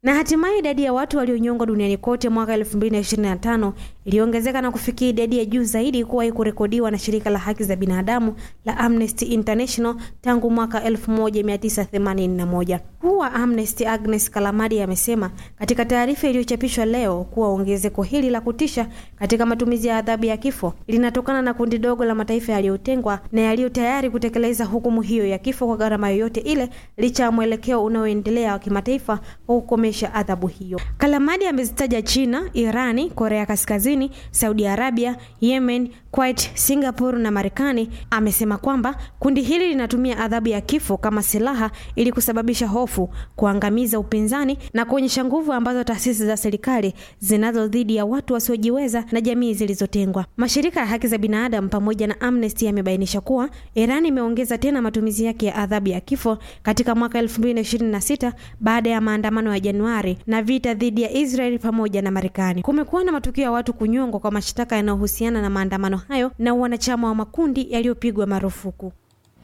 Na hatimaye idadi ya watu walionyongwa duniani kote mwaka 2025 iliongezeka na kufikia idadi ya juu zaidi kuwahi kurekodiwa na shirika la haki za binadamu la Amnesty International tangu mwaka 1981. Mkuu wa Amnesty Agnes Kalamadi amesema katika taarifa iliyochapishwa leo kuwa ongezeko hili la kutisha katika matumizi ya adhabu ya kifo linatokana na kundi dogo la mataifa yaliyotengwa na yaliyo tayari kutekeleza hukumu hiyo ya kifo kwa gharama yoyote ile, licha ya mwelekeo unaoendelea wa kimataifa wa kukomesha adhabu hiyo. Kalamadi amezitaja China, Irani, Korea Kaskazini, Saudi Arabia, Yemen, Kuwait, Singapore na Marekani. Amesema kwamba kundi hili linatumia adhabu ya kifo kama silaha ili kusababisha hofu, kuangamiza upinzani na kuonyesha nguvu ambazo taasisi za serikali zinazo dhidi ya watu wasiojiweza na jamii zilizotengwa. Mashirika ya haki za binadamu pamoja na Amnesty yamebainisha kuwa Iran imeongeza tena matumizi yake ya adhabu ya kifo katika mwaka 2026 baada ya maandamano ya Januari na vita dhidi ya Israeli pamoja na Marekani. Kumekuwa na matukio ya watu kunyongwa kwa mashtaka yanayohusiana na maandamano hayo na wanachama wa makundi yaliyopigwa marufuku.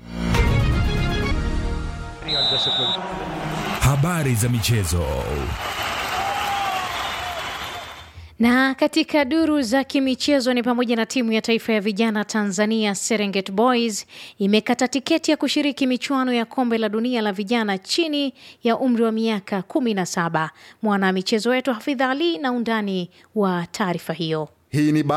Habari za michezo. Na katika duru za kimichezo ni pamoja na timu ya taifa ya vijana Tanzania Serengeti Boys imekata tiketi ya kushiriki michuano ya kombe la dunia la vijana chini ya umri wa miaka kumi na saba. Mwana michezo wetu Hafidha Ali na undani wa taarifa hiyo. Hii ni